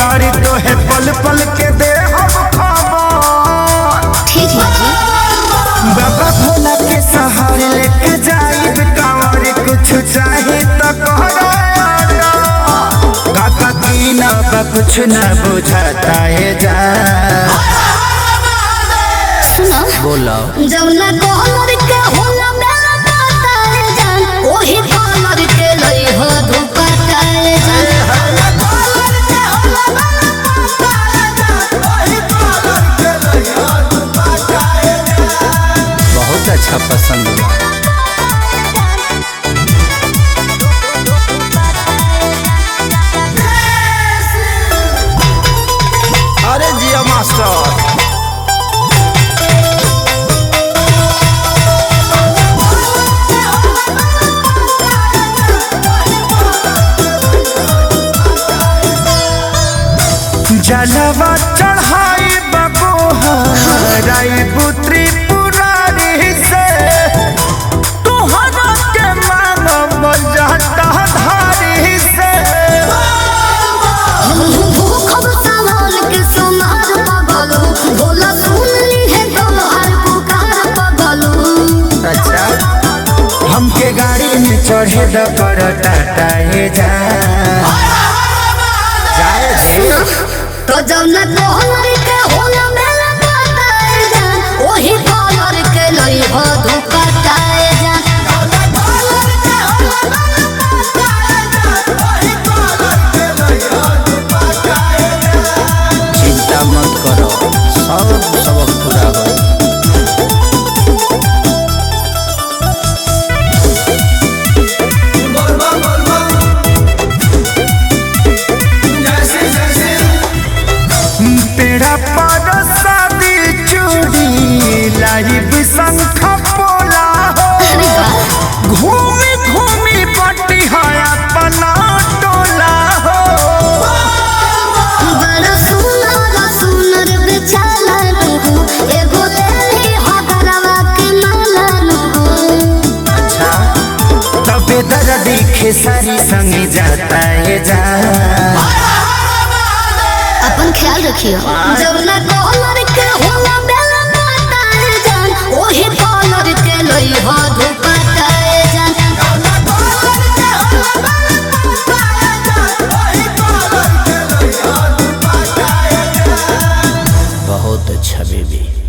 गाड़ी तो है पल पल के दे हम खबर ठीक है जी बाबा भोला के सहारे लेके जाइब कांवर कुछ चाहे तो कहरा काका की ना बा कुछ ना बुझाता है जा सुनो बोलो जब ना कॉलर के होला मेरा काटा है जान ओही कॉलर के लई हो धोखा काए जान बहुत अच्छा पसंद हुआ अरे जिया मास्टर जलवा चढ़ाई बबोहराई पुत्री पुरारी से तुहरा के मानव जाता धारी से भूखब सामान के सोनार पगलू भोला सुन ली है तोहार पुकार पगलू अच्छा हमके गाड़ी में चढ़े द कर टाटा हे जा जाए दे तो जब ना कॉलर के होला मेरा काटा है जान ओही कॉलर के लई हो धोखा काए जान चिंता मत करो सब सबक पूरा हो पेड़ा पर शादी चूड़ी लाइव शंख पोला हो अरे वाह घूमी घूमी पट्टी है अपना टोला हो बड़ा सुनर सुनर बेचाला नु एगो लेली हगरवा के माला नु अच्छा तबे दर्द खेसारी संग जाता है जा अपन ख्याल रखियो जब ना कॉलर के होला बेला काटा है जान ओही कॉलर के लई हो धोखा काए जान बहुत अच्छा बेबी